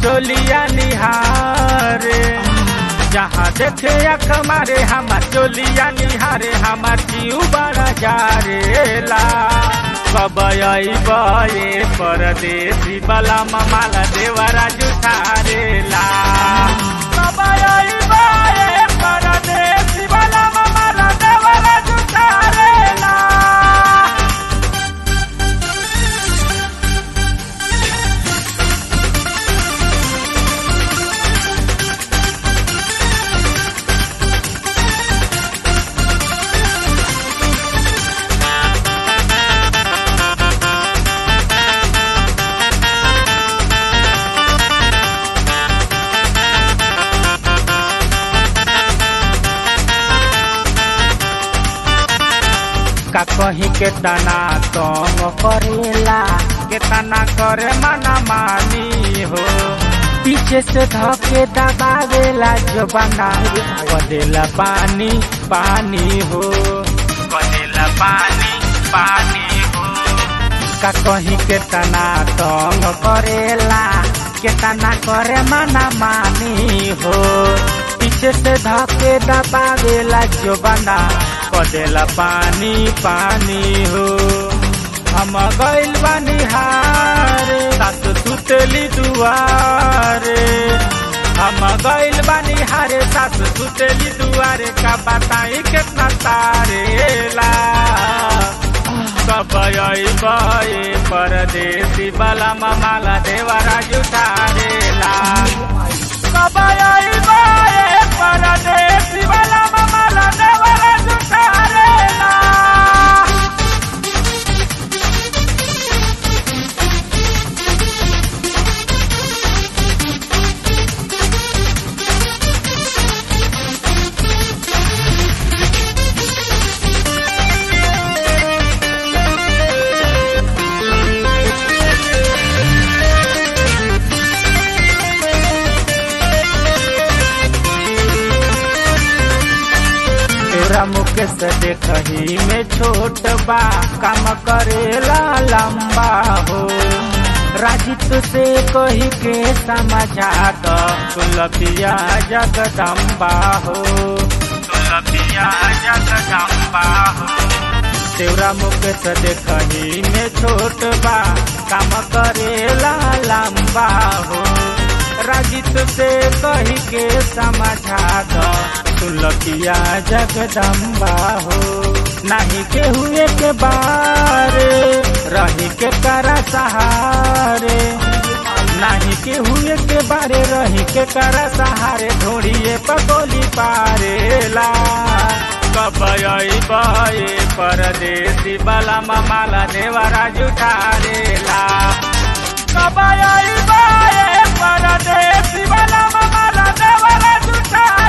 चोलिया निहारे जहाँ देखे अख मारे हमार चोलिया निहारे हमार जीव बड़ा जारेला कब बये परदेसी बला माला देवरा जुठारेला कब बये परदेसी बला माला देवरा जुठारेला का कहीं के तना तंग करेला के तना करे मना मानी हो पीछे से धके दबावेला जो बना कदेला पानी पानी हो कदेला पानी पानी हो का कहीं के तना तंग करेला के तना करे मना मानी हो पीछे से धके दबावेला जो बना कदेला पानी पानी हो हम गइल बानी हारे सास सुतली दुआरे हम गइल बानी हारे सास सुतली दुआरे का बताई कितना तारेला कब बये परदेसी बला माला देवरा जुठारेला कब बये परदेसी बला माला देवरा जुठारेला तोरा मुख से देखही में छोट बा काम करेला लंबा हो राजित से कही के समझा दो तुलपिया जगदम्बा हो तुलपिया जगदम्बा हो तेरा मुख से देखही में छोट बा काम करेला लंबा हो राजित से कही के समझा दो तुलकिया जगदम्बा हो नहीं के हुए के बारे रही के करा सहारे नहीं के हुए के बारे रही के करा सहारे ढोड़िए पगोली पारेला कब बये परदेसी बला माला देवरा जुठारेला कब बये परदेसी बला माला देवरा जुठा